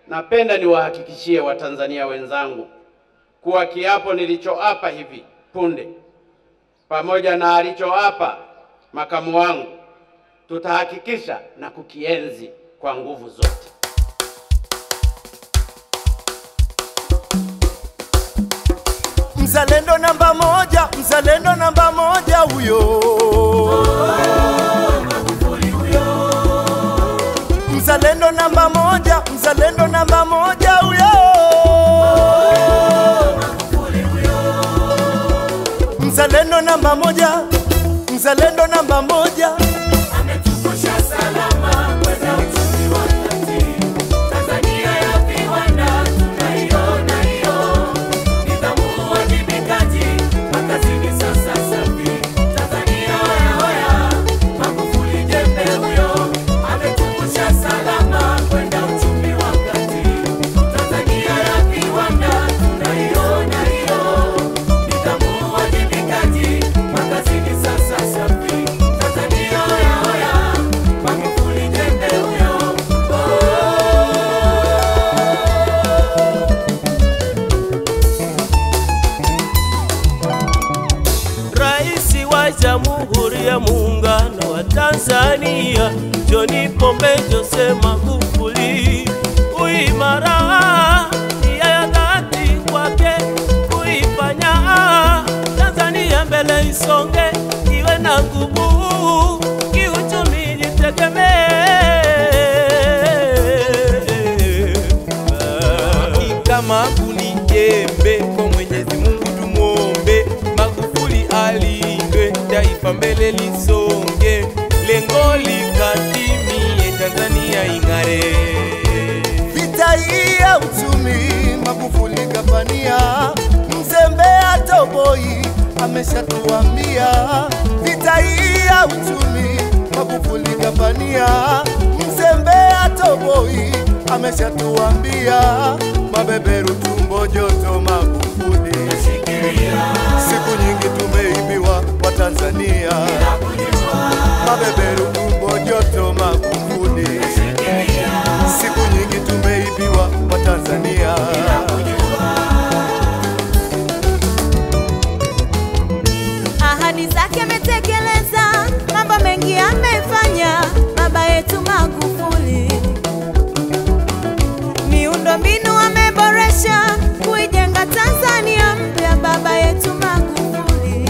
napenda niwahakikishie Watanzania wenzangu kuwa kiapo nilichoapa hivi punde pamoja na alichoapa makamu wangu tutahakikisha na kukienzi kwa nguvu zote. Mzalendo namba moja, mzalendo namba moja huyo. Mzalendo namba moja, mzalendo namba moja huyo. Mzalendo namba moja, mzalendo namba moja. ametukusha salama kwenda uchumi wa kati. Tanzania ya viwanda tunaiona hiyo, nidhamu, uwajibikaji, makazini sasa safi. Tanzania hoya hoya, Magufuli jembe huyo, ametukusha salama kwenda uchumi wa kati. Tanzania ya viwanda tunaiona hiyo, nidhamu, uwajibikaji, makazini sasa safi. Tanzania hoya hoya, Magufuli jembe huyo. Rais wa Jamhuri ya Muungano wa Tanzania John Pombe Jose Magufuli, uimara nia ya dhati kwake kuifanya Tanzania mbele isonge, iwe na nguvu kiuchumi, jitegemee kama kuni jembe kwa Mwenyezi Mungu tumwombe, Magufuli alindwe, taifa mbele lisonge, lengo likatimie, Tanzania ing'are. Vita hii ya uchumi Magufuli kafania, mzembe atoboi ameshatuambia. Vita hii ya uchumi Magufuli kafania, mzembe atoboi ameshatuambia. Mabeberu tumbo joto Magufuli, siku nyingi tumeibiwa wa Tanzania. Mabeberu tumbo joto Magufuli, siku nyingi tumeibiwa wa Tanzania. ahadi zake ametekeleza, mambo mengi amefanya baba yetu Magufuli. Miundo mbinu ameboresha kuijenga Tanzania mpya baba yetu Magufuli.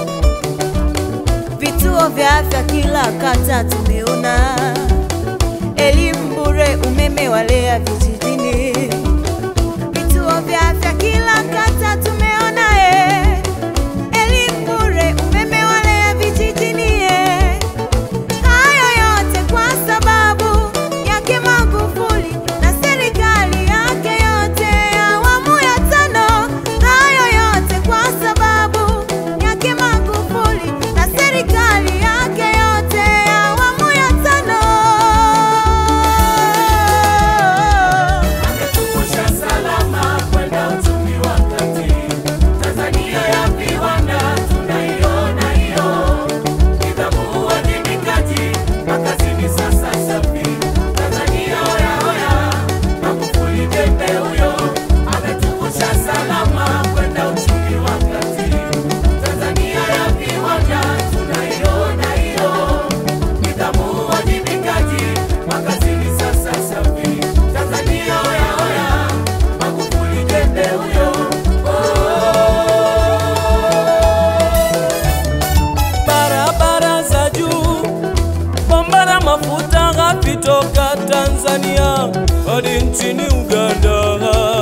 Vituo vya afya kila kata tumeona, elimu bure, umeme walea vijijini. Vituo vya afya kila kata tumeona eh elimu bure, umeme wale vijijini. eh. Hayo yote kwa sababu yake Magufuli na serikali yake yote ya awamu ya tano. Hayo yote kwa sababu yake Magufuli na serikali yake yote ya awamu ya tano. ametukusha salama kwenda uchumi wa kati. Tanzania ya viwanda tunaiona hiyo, nidhamu, uwajibikaji, makazini sasa safi. Tanzania hoya hoya, Magufuli jembe huyo, ametukusha salama kwenda uchumi wa kati. Tanzania ya viwanda tunaiona hiyo, nidhamu, uwajibikaji, makazini sasa safi. Tanzania hoya hoya, Magufuli jembe huyo. barabara za juu, bomba la mafuta ghafi toka Tanzania hadi nchini Uganda.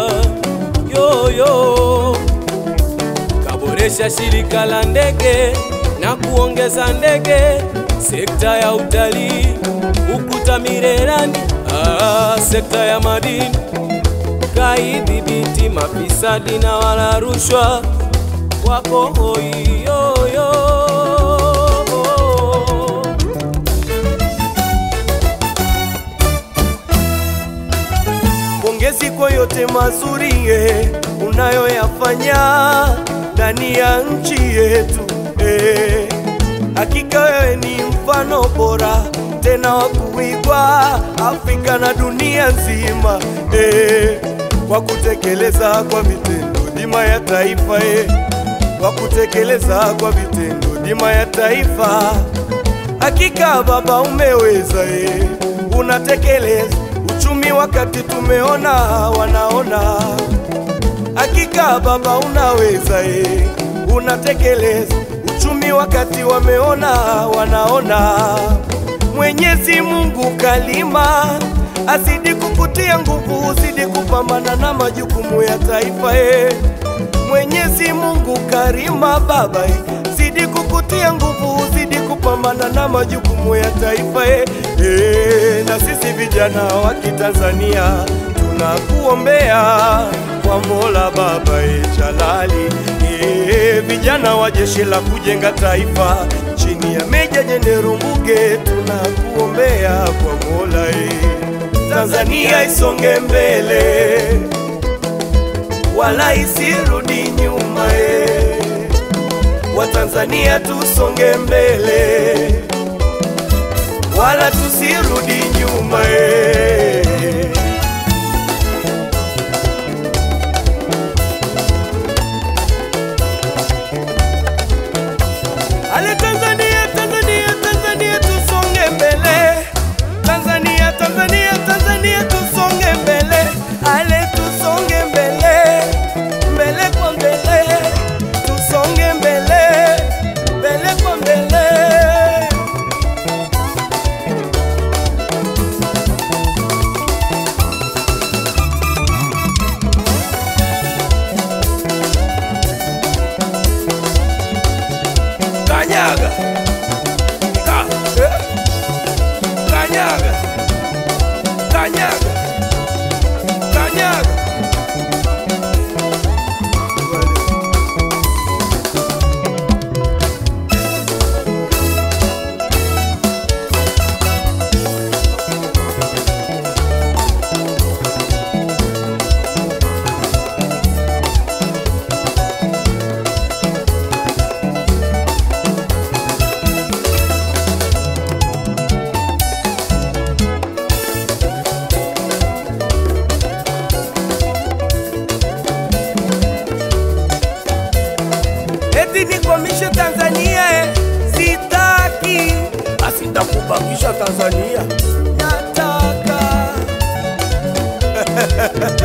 Yoyo kaboresha shirika la ndege na kuongeza ndege, sekta ya utalii, ukuta Mirerani, ah, sekta ya madini kaidhibiti mafisadi na wala rushwa wako hoiyoyo. Pongezi kwa yote mazuri eh, unayoyafanya ndani ya nchi yetu eh. Hakika wewe ni mfano bora tena wa kuigwa Afrika na dunia nzima eh. kwa kutekeleza kwa vitendo dima ya taifa e, kwa kutekeleza kwa vitendo dima ya taifa. Hakika Baba umeweza e, unatekeleza uchumi wakati tumeona wanaona. Hakika Baba unaweza e, unatekeleza uchumi wakati wameona wanaona. Mwenyezi Mungu kalima azidi kukutia nguvu, uzidi kupambana na majukumu ya taifa e. Mwenyezi Mungu karima Baba e, zidi kukutia nguvu, uzidi kupambana na majukumu ya taifa e. E, na sisi vijana wa Kitanzania tunakuombea kwa Mola Baba e, Jalali e, vijana wa jeshi la kujenga taifa chini ya Meja Jenerali Mbuge tunakuombea kwa Mola e, Tanzania isonge mbele wala isirudi nyuma e, Watanzania tusonge mbele wala tusirudi nyuma e. Ale Tanzania, Tanzania, Tanzania tusonge mbele. Tanzania, Tanzania, Tanzania tusonge mbele. Ale tusonge mbele. Mbele kwa mbele. Tusonge mbele. Mbele kwa mbele. Kanyaga. Ka. Eh. Kanyaga. Kanyaga. Kanyaga. eti nikwamishe Tanzania eh, sitaki, basi nitakubakisha Tanzania, nataka